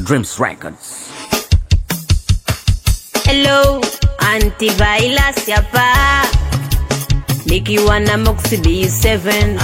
Dreams Records. Hello, antivirus hapa nikiwa na Moxie B7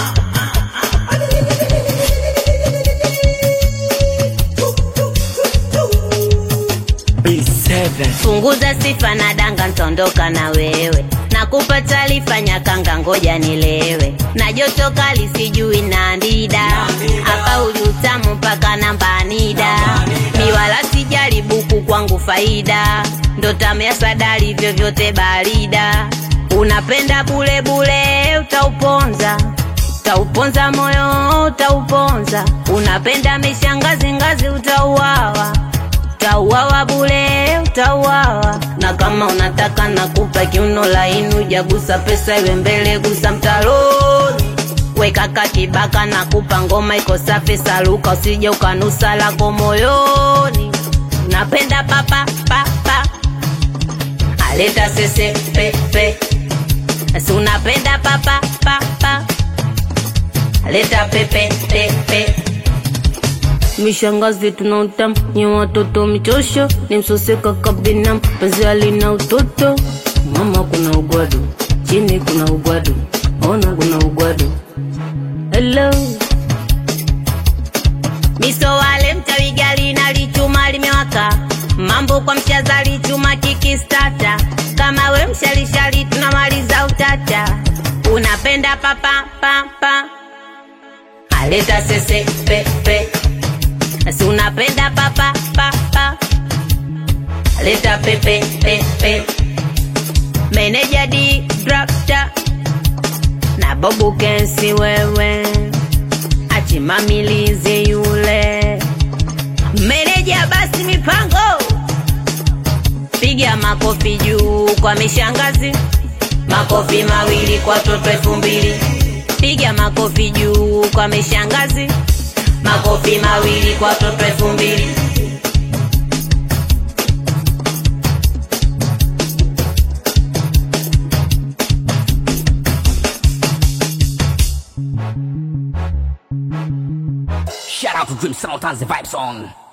punguza sifa na danga, ntondoka na wewe nakupa taarifa nyakanga, ngoja nilewe na joto kali, sijui na ndida hapa uli utamu mpaka namba nida mi wala sijali buku kwangu faida ndo tamea sadari vyovyote barida unapenda bule bule utauponza utauponza moyo utauponza unapenda mishangazi ngazi utauawa utauawa bule utauawa na kama unataka nakupa kiuno laini ujagusa pesa iwe mbele gusa mtaroni wekaka kibaka nakupa ngoma iko safi saluka usije ukanusa lako moyoni napenda papa papa aleta sese pepe si unapenda papa papa aleta pepe pepe mishangazi tuna utamu nye watoto michosho ni msoseka kabina mpenzi alina utoto mama kuna ugwadu chini kuna ugwadu ona kuna ugwadu hello miso wale mchawi gali na lichuma limewaka mambo kwa mshazali chuma kikistata kama we mshalishali tunamaliza utata unapenda papa papa aleta sese pepe si unapenda papa papa leta pepe pepe meneja di drafta na bobu kensi wewe achimamilizi yule meneja basi mipango piga makofi juu kwa mishangazi makofi mawili kwa toto elfu mbili piga makofi juu kwa mishangazi makofi mawili kwa toto elfu mbili Shout out to Dream Sound has the vibes on.